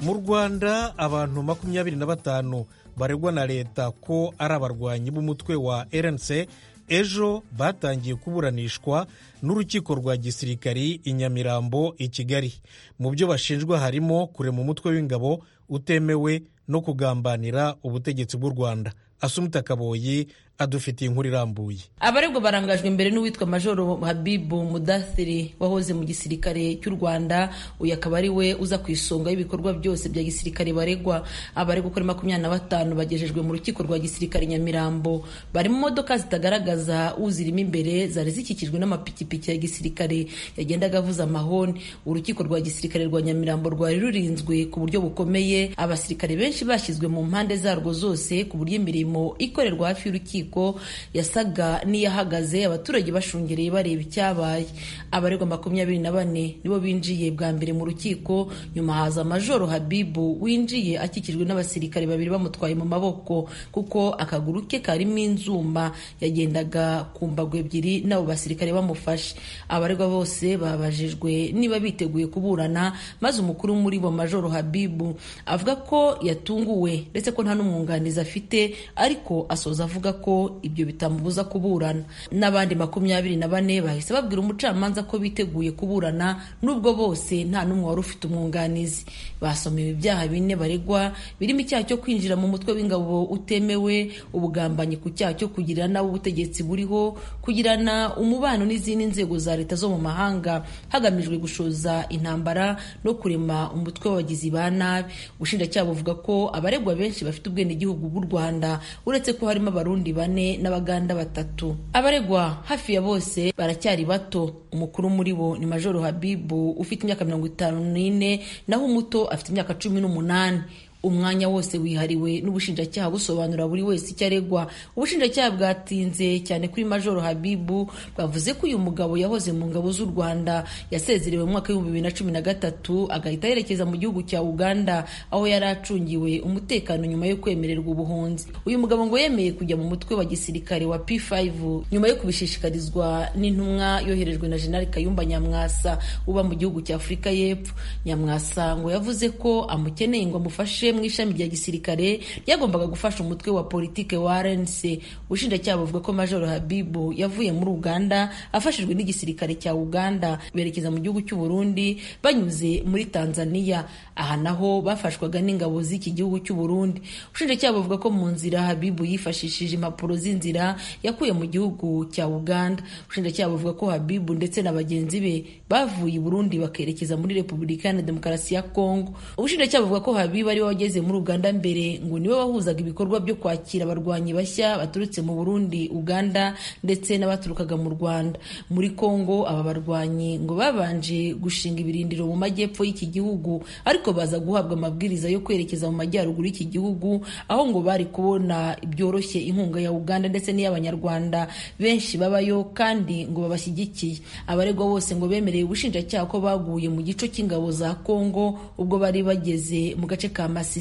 mu rwanda abantu makumyabiri na batanu baregwa na leta ko ari abarwanyi b'umutwe wa rnc ejo batangiye kuburanishwa n'urukiko rwa gisirikari i nyamirambo i kigali mu byo bashinjwa harimo kurema umutwe w'ingabo utemewe no kugambanira ubutegetsi bw'u rwanda asumuta kaboyi adufitiye inkuru irambuye abaregwa barangajwe imbere n'uwitwa majoro habibu mudasiri wahoze mu gisirikare cy'u rwanda uyu akaba ari we uza ku isonga y'ibikorwa byose bya gisirikare baregwa abaregwa kuri makumyabiri na batanu bagejejwe mu rukiko rwa gisirikare nyamirambo bari mu modoka zitagaragaza uzirimo imbere zari zikikijwe n'amapikipiki ya gisirikare yagendaga avuza amahoni urukiko rwa gisirikare rwa nyamirambo rwari rurinzwe ku buryo bukomeye abasirikare benshi bashyizwe mu mpande zarwo zose ku buryo imirimo ikorerwa hafi y'urukiko yasaga n'iyahagaze abaturage bashungereye bareba icyabaye abaregwa makumyabiri na bane nibo binjiye bwa mbere mu rukiko nyuma haza majoro habibu winjiye akikijwe n'abasirikare babiri bamutwaye mu maboko kuko akaguru ke karimo inzuma yagendaga ku mbago ebyiri n'abo basirikare bamufashe abaregwa bose babajijwe niba biteguye kuburana maze umukuru muri bo majoro habibu avuga ko yatunguwe ndetse ko nta n'umwunganizi afite ariko asoza avuga ko ibyo bitamubuza kuburana n'abandi makumyabiri na bane bahise babwira umucamanza ko biteguye kuburana n'ubwo bose nta n'umwe wari ufite umwunganizi basomewe ibyaha bine baregwa birimo icyaha cyo kwinjira mu mutwe w'ingabo utemewe ubugambanyi ku cyaha cyo kugirana ubutegetsi buriho kugirana umubano n'izindi nzego za leta zo mu mahanga hagamijwe gushoza intambara no kurema umutwe w'abagizi ba nabi ubushinjacyaha buvuga ko abaregwa benshi bafite ubwenegihugu bw'u rwanda uretse ko harimo abarundi bane bane n'abaganda batatu abaregwa hafi ya bose baracyari bato umukuru muri bo ni majoro habibu ufite imyaka mirongo itanu n'ine naho umuto afite imyaka cumi n'umunani umwanya wose wihariwe n'ubushinjacyaha busobanura buri wese icyo aregwa ubushinjacyaha bwatinze cyane kuri majoro habibu bwavuze ko uyu mugabo yahoze mu ngabo z'u rwanda yasezerewe mu mwaka w'ibihumbi bibiri na cumi na gatatu agahita yerekeza mu gihugu cya uganda aho yari acungiwe umutekano nyuma yo kwemererwa ubuhunzi uyu mugabo ngo yemeye kujya mu mutwe wa gisirikare wa p5 nyuma yo kubishishikarizwa n'intumwa yoherejwe na jenali kayumba nyamwasa uba mu gihugu cya afurika y'epfo nyamwasa ngo yavuze ko amukeneye ngo amufashe mu ishami rya gisirikare ryagombaga gufasha umutwe wa politike wa RNC ubushinjacyaha buvuga ko Majoro Habibu yavuye muri Uganda afashijwe n'igisirikare cya Uganda berekeza mu gihugu cy'u Burundi banyuze muri Tanzania aha naho bafashwaga n'ingabo z'iki gihugu cy'u Burundi ubushinjacyaha buvuga ko mu nzira Habibu yifashishije impapuro z'inzira yakuye mu gihugu cya Uganda ubushinjacyaha buvuga ko Habibu ndetse na bagenzi be bavuye i Burundi bakerekeza muri Repubulika Iharanira Demokarasi ya Kongo ubushinjacyaha buvuga ko Habibu ari wageze wageze muri uganda mbere ngo niwe wahuzaga ibikorwa byo kwakira abarwanyi bashya baturutse mu burundi uganda ndetse n'abaturukaga mu rwanda muri kongo aba barwanyi ngo babanje gushinga ibirindiro mu majyepfo y'iki gihugu ariko baza guhabwa amabwiriza yo kwerekeza mu majyaruguru y'iki gihugu aho ngo bari kubona byoroshye inkunga ya uganda ndetse n'iy'abanyarwanda benshi babayo kandi ngo babashyigikiye abaregwa bose ngo bemereye ubushinjacyaha ko baguye mu gico cy'ingabo za kongo ubwo bari bageze mu gace ka masi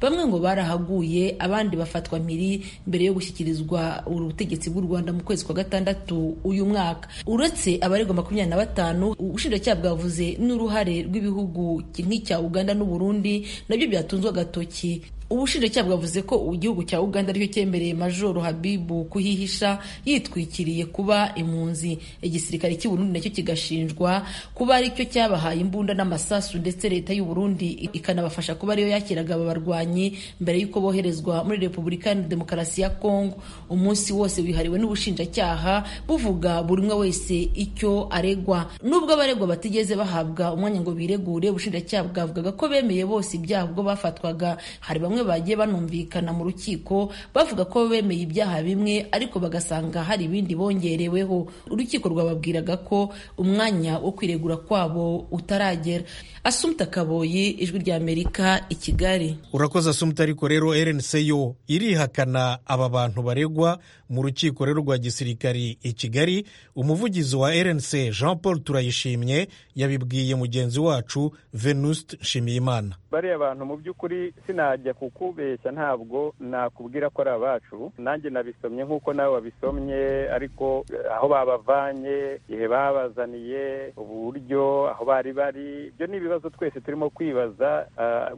bamwe ngo barahaguye abandi bafatwa mpiri mbere yo gushyikirizwa ubutegetsi bw'u rwanda mu kwezi kwa gatandatu uyu mwaka uretse abaregwa makumyabiri na batanu ubushinjacyaha bwavuze n'uruhare rw'ibihugu nk'icya uganda n'uburundi nabyo byatunzwe agatoki ubushinjacyaha bwavuze ko igihugu cya uganda aricyo cyemereye majoro habibu kuhihisha yitwikiriye kuba impunzi igisirikare cy'uburundi nacyo kigashinjwa kuba aricyo cyabahaye imbunda n'amasasu ndetse leta y'uburundi ikanabafasha kuba ariyo yakiraga aba barwanyi mbere y'uko boherezwa muri repubulika ya demokarasi ya kongo umunsi wose wihariwe n'ubushinjacyaha buvuga buri umwe wese icyo aregwa nubwo abaregwa batigeze bahabwa umwanya ngo biregure ubushinjacyaha bwavugaga ko bemeye bose ibyaha ubwo bafatwaga hari bamwe bamwe bagiye banumvikana mu rukiko bavuga ko bemeye ibyaha bimwe ariko bagasanga hari ibindi bongereweho urukiko rwababwiraga ko umwanya wo kwiregura kwabo utaragera asumuta kaboyi ijwi ry'amerika i kigali urakoze asumuta ariko rero rnc yo irihakana aba bantu baregwa mu rukiko rero rwa gisirikari i kigali umuvugizi wa rnc jean paul turayishimye yabibwiye mugenzi wacu venuste nshimiyimana bariya bantu mu by'ukuri sinajya ku kukubeshya ntabwo nakubwira ko ari abacu nanjye nabisomye nk'uko nawe wabisomye ariko aho babavanye igihe babazaniye uburyo aho bari bari ibyo ni ibibazo twese turimo kwibaza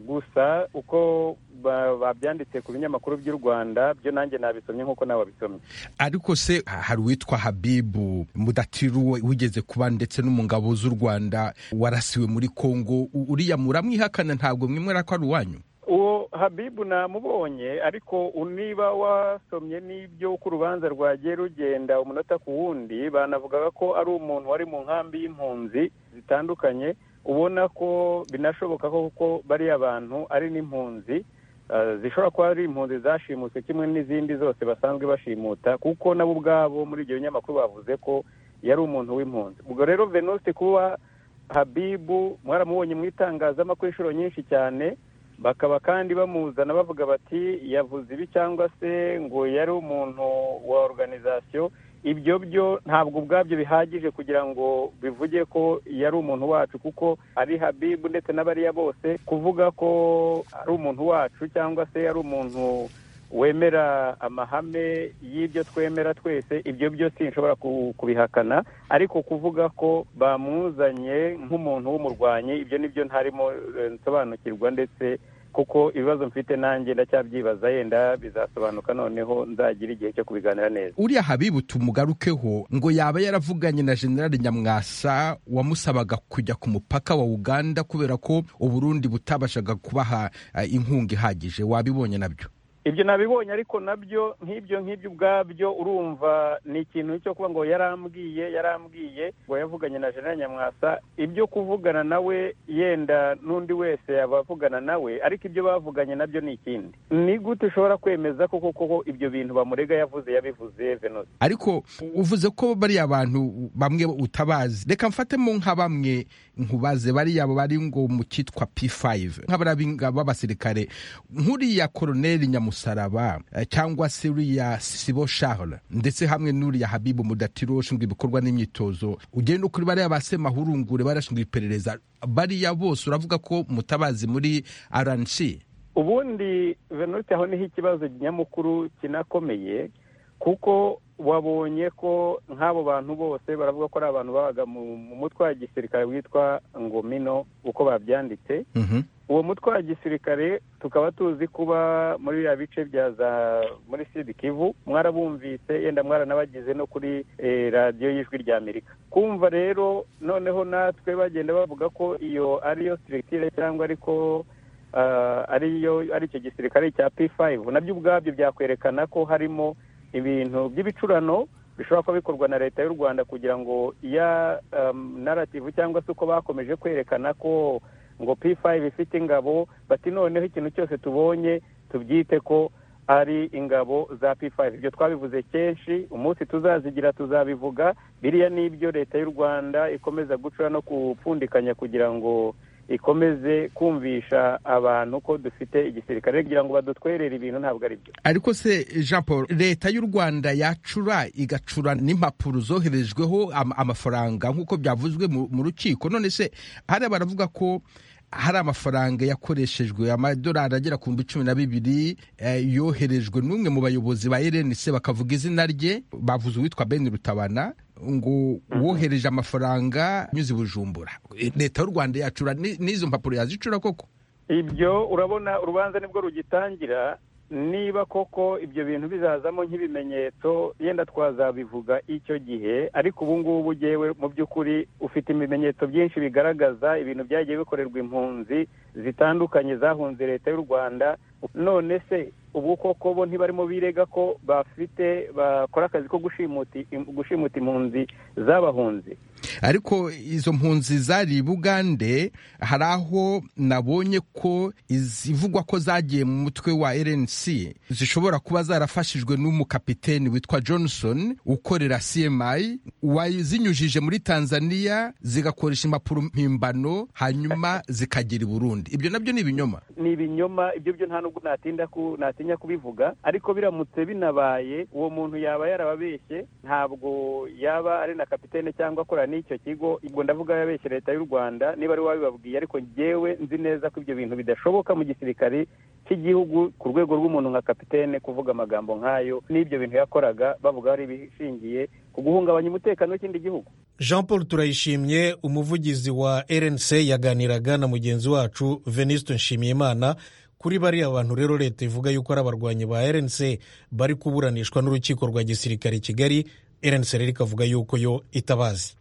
gusa uko babyanditse ku binyamakuru by'u rwanda byo nanjye nabisomye nk'uko nawe wabisomye ariko se hari uwitwa habibu mudatiru wigeze kuba ndetse no mu ngabo z'u rwanda warasiwe muri kongo uriya muramwihakana ntabwo mwemera ko ari uwanyu uwo habibu namubonye ariko niba wasomye n'ibyo uko urubanza rwagiye rugenda umunota ku wundi banavugaga ko ari umuntu wari mu nkambi y'impunzi zitandukanye ubona ko binashoboka kuko bariya bantu ari n'impunzi zishobora kuba ari impunzi zashimutse kimwe n'izindi zose basanzwe bashimuta kuko nabo ubwabo muri ibyo binyamakuru bavuze ko yari umuntu w'impunzi ubwo rero venuste kuba habibu mwaramubonye mu itangazamakuru inshuro nyinshi cyane bakaba kandi bamuzana bavuga bati yavuze ibi cyangwa se ngo yari umuntu wa oruganizasiyo ibyo byo ntabwo ubwabyo bihagije kugira ngo bivuge ko yari umuntu wacu kuko ari habibu ndetse n'abariya bose kuvuga ko ari umuntu wacu cyangwa se ari umuntu wemera amahame y'ibyo twemera twese ibyo byo sinshobora kubihakana ariko kuvuga ko bamuzanye nk'umuntu w'umurwanyi ibyo nibyo ntarimo nsobanukirwa ndetse kuko ibibazo mfite nanjye ndacyabyibaza yenda bizasobanuka noneho nzagira igihe cyo kubiganira neza uriya habibu tumugarukeho ngo yaba yaravuganye na generali nyamwasa wamusabaga kujya ku mupaka wa uganda kubera ko uburundi butabashaga kubaha inkunga ihagije wabibonye nabyo ibyo nabibonye ariko nabyo nk'ibyo nk'ibyo ubwabyo urumva ni ikintu cyo kuba ngo yarambwiye yarambwiye ngo yavuganye na jenera nyamwasa ibyo kuvugana nawe yenda n'undi wese abavugana nawe ariko ibyo bavuganye nabyo ni ikindi ni gute ushobora kwemeza ko koko ibyo bintu bamurega yavuze yabivuze venose ariko uvuze ko bariya bantu bamwe utabazi reka mfatemo nka bamwe nkubaze bariya bari ngo mu cyitwa p5 nk'abariya b'abasirikare nk'uriya koroneri nyamusa umusaraba cyangwa se uriya sibo shahora ndetse hamwe n'uriya habibu mudatiro ushinzwe ibikorwa n'imyitozo ugenda ukuri bariya basemahurungure barashinzwe iperereza bariya bose uravuga ko mutabazi muri aranshi ubundi venute aho niho ikibazo nyamukuru kinakomeye kuko wabonye ko nk'abo bantu bose baravuga ko ari abantu babaga mu mutwe wa gisirikare witwa ngomino uko babyanditse uwo mutwe wa gisirikare tukaba tuzi kuba muri biriya bice bya za muri sidi kivu mwarabumvise yenda mwaranabagize no kuri radiyo y'ijwi rya amerika kumva rero noneho natwe bagenda bavuga ko iyo ariyo siritire cyangwa ariko ariyo ari icyo gisirikare cya p5 nabyo ubwabyo byakwerekana ko harimo ibintu by'ibicurano bishobora kuba bikorwa na leta y'u rwanda kugira ngo iya narativu cyangwa se uko bakomeje kwerekana ko ngo p5 ifite ingabo bati noneho ikintu cyose tubonye tubyite ko ari ingabo za p5 ibyo twabivuze kenshi umunsi tuzazigira tuzabivuga biriya n'ibyo leta y'u rwanda ikomeza gucura no gupfundikanya kugira ngo ikomeze kumvisha abantu ko dufite igisirikare kugira ngo badutwerere ibintu ntabwo ari byo ariko se jean paul leta y'u rwanda yacura igacura n'impapuro zoherejweho am, amafaranga nk'uko byavuzwe mu rukiko none se hariya baravuga ko hari amafaranga yakoreshejwe amadolari agera ku bihumbi cumi na bibiri yoherejwe n'umwe mu bayobozi ba erenise bakavuga izina rye bavuze uwitwa ben rutabana ngo wohereje amafaranga anyuze i bujumbura leta y'u rwanda yacura n'izo mpapuro yazicura koko ibyo urabona urubanza nibwo rugitangira niba koko ibyo bintu bizazamo nk'ibimenyetso yenda twazabivuga icyo gihe ariko ubu ngubu ugewe mu by'ukuri ufite ibimenyetso byinshi bigaragaza ibintu byagiye bikorerwa impunzi zitandukanye zahunze leta y'u rwanda none se ubu koko bo ntibarimo birega ko bafite bakora akazi ko gushimuta impunzi z'abahunzi ariko izo mpunzi zari i bugande hari aho nabonye ko izivugwa ko zagiye mu mutwe wa rnc zishobora kuba zarafashijwe n'umukapiteni witwa johnson ukorera cmi wazinyujije muri tanzania zigakoresha impapuro mpimbano hanyuma zikagera i burundi ibyo nabyo ni ibinyoma ni ibinyoma ibyo byo nta nubwo natinya kubivuga ariko biramutse binabaye uwo muntu yaba yarababeshye ntabwo yaba ari na kapitene cyangwa akorera n'icyo kigo ubwo ndavuga yabeshye leta y'u rwanda niba ari wowe wabibabwiye ariko ngewe nzi neza ko ibyo bintu bidashoboka mu gisirikare cy'igihugu ku rwego rw'umuntu nka kapitene kuvuga amagambo nk'ayo n'ibyo bintu yakoraga bavuga ari ibishingiye ku guhungabanya umutekano w'ikindi gihugu jean paul turayishimye umuvugizi wa rnc yaganiraga na mugenzi wacu venuste nshimiyimana kuri bariya bantu rero leta ivuga yuko ari abarwanyi ba rnc bari kuburanishwa n'urukiko rwa gisirikare i kigali rnc rero ikavuga yuko yo itabazi